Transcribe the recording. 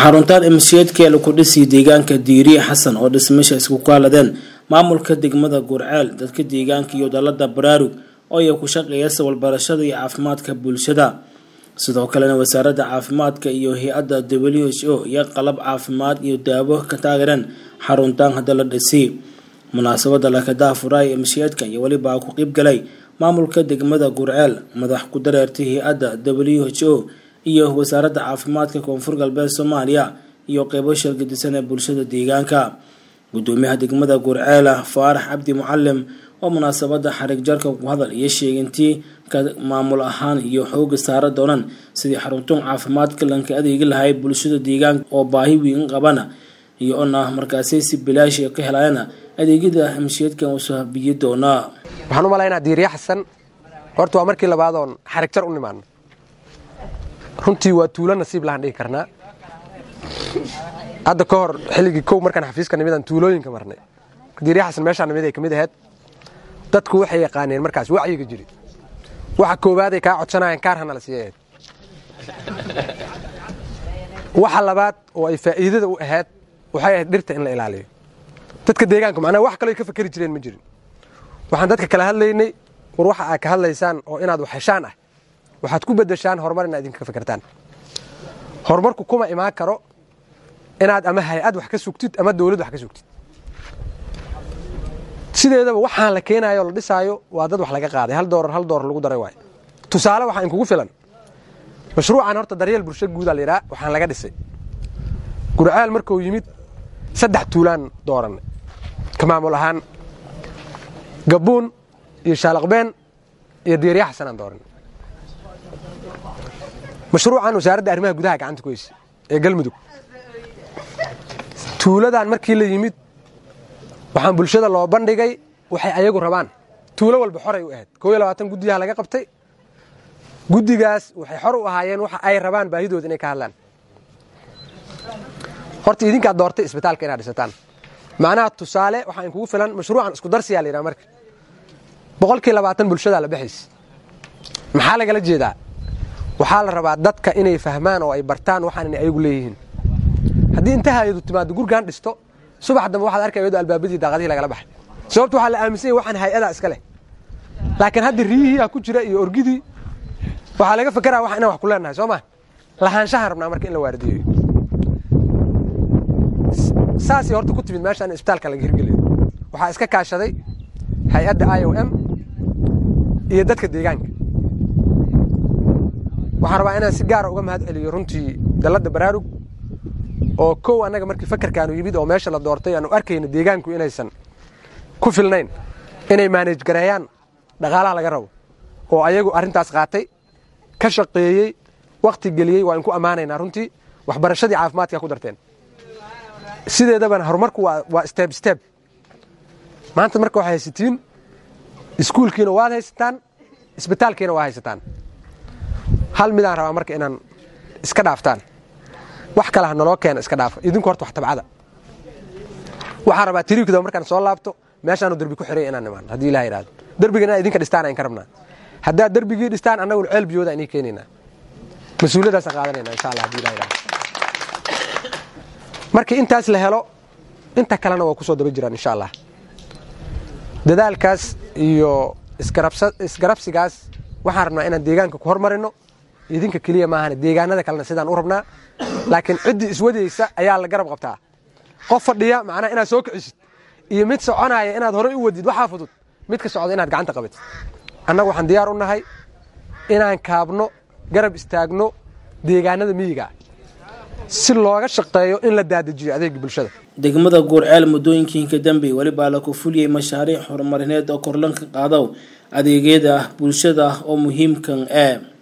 xaruntaan imshiyeedka laku dhisi deegaanka diiriye xasan oo dhismasha isku kaaladeen maamulka degmada gurceel dadka deegaanka iyo dalada baraarug oo ay ku shaqeeya sawalbarashada iyo caafimaadka bulshada sidoo kalena wasaaradda caafimaadka iyo hay-adda w h o iyo qalab caafimaad iyo daawo ka taageereen xaruntaan hadda la dhisi munaasabada lakadaha furaay imshiyeedka iyo welibaa ku qeybgalay maamulka degmada gurceel madax ku dareertay hay-adda w h o iyo wasaaradda caafimaadka koonfur galbeed soomaaliya iyo qeybo shargadisan ee bulshada deegaanka gudoomiyaha degmada gurceela faarax cabdi mucalim oo munaasabada xarig jarka ku hadal iyo sheegintii ka maamul ahaan iyo xooga saara doonaan sidii xaruntuun caafimaadka lanka adeegi lahay bulshada deegaanka oo baahi weyn qabana iyo ona markaasi si bilaash ka helayana adeegyada himshiyeedkan usoo biyi doonaa waxaan u malaynaa diiriya xasan horta waa markii labaadoon xarig jar u nimaano runtii waa tuulo nasiib lahaan dhigi karnaa hadda ka hor xilligii kow markaan xafiiska nimidaan tuulooyinka marnay diiriya xasan meeshaa nimid ay ka mid ahayd dadku waxay yaqaaneen markaas wacyiga jiri waxa koobaaday kaa codsanayeen kaar hana la siiya ahayd waxa labaad oo ay faa'iidada u ahayd waxay ahayd dhirta in la ilaaliyo dadka deegaanka macnaha wax kaloo ka fakeri jireen ma jirin waxaan dadka kala hadlaynay war waxa aad ka hadlaysaan oo inaad wax heshaan ah waxaad ku bedeshaan horumar inaad idinka fakertaan horumarku kuma imaan karo inaad ama hay-ad wax ka sugtid ama dawlad wax ka sugtid sideedaba waxaan la keenayo o la dhisaayo waa dad wax laga qaaday hal doorar hal doorar lagu daray waayo tusaale waxaa inkugu filan mashruucan horta daryeel bulsho guudaa layidhaha waxaan laga dhisay gurceel markuu yimid saddex tuulaan dooranay ka maamul ahaan gabuun iyo shaalaqbeen iyo diiriya xasanaan dooranay mashruucan wasaaradda arrimaha gudaha gacanta ku heysa ee galmudug tuuladan markii la yimid waxaan bulshada loo bandhigay waxay ayagu rabaan tuulo walba xoray u ahayd koo iyo labaatan guddiyaha laga qabtay guddigaas waxay xor u ahaayeen waxa ay rabaan baahidooda inay ka hadlaan horta idinkaad doortay isbitaalka inaad dhisataan macnaha tusaale waxaa inkugu filan mashruucan isku darsiyaa la yidhaha marka boqolkii labaatan bulshadaa la baxaysa maxaa lagala jeedaa waxaa la rabaa dadka inay fahmaan oo ay bartaan waxaan inay ayagu leeyihiin haddii inta hay-adu timaado gurgaan dhisto subax dambe waxaad arkay ayadoo albaabadii daaqadihii lagala baxay sababta waxaa la aaminsan yahy waxaan hay-adaa iska leh laakiin hadda riyihii ah ku jira iyo orgidii waxaa laga fakeraa wax inaan wax ku leenahay soo ma lahaanshahaan rabnaa marka in la waardiyeyo saasay horta ku timid meeshaan in isbitaalka laga hirgeliyo waxaa iska kaashaday hay-adda i o m iyo dadka deegaanka waxaan rabaa inaan si gaara uga mahad celiyo runtii dalladda baraarug oo kow annaga markii fakarkaanu yimid oo meesha la doortay aanu arkayna deegaanku inaysan ku filnayn inay maanej gareeyaan dhaqaalaha laga rabo oo ayagu arrintaas qaatay ka shaqeeyey wakhti geliyey waa inku ammaanaynaa runtii waxbarashadii caafimaadkaa ku darteen sideedabana horumarku waa steb steb maanta marka waxay haysatiin iskuulkiina waad haysataan isbitaalkiina waa haysataan hal midaan rabaa marka inaan iska dhaaftaan wax kale ha naloo keena iska dhaafa idinku horta wax tabcada waxaan rabaa tiriikda markaan soo laabto meeshaanu derbi ku xiray inaan imaan haddii ilaha yidhahdo derbiga inaa idinka dhistaan aan ka rabnaa haddaad derbigii dhistaan annaguna ceel biyooda inii keenaynaa mas-uuliyadaasaan qaadanayna insha allah hadii ilaha yidhahdo markii intaas la helo inta kalena waa ku soo daba jiraan insha allah dadaalkaas iyo isgarabsigaas waxaan rabnaa inaan deegaanka ku hormarino idinka keliya maahan deegaanada kalena sidaan u rabnaa laakiin ciddii iswadaysa ayaa la garab qabtaa qof fadhiya macnaha inaad soo kicisid iyo mid soconaya inaad horey u wadid waxaa fudud midka socda inaad gacanta qabatid annagu waxaan diyaar u nahay inaan kaabno garab istaagno deegaanada miyiga si looga shaqeeyo in la daadajiyo adeega bulshada degmada guurceel muddooyinkiinka dambe welibaa laku fuliyey mashaariic horumarineed oo korlanka qaado adeegyada bulshada oo muhiimkan ee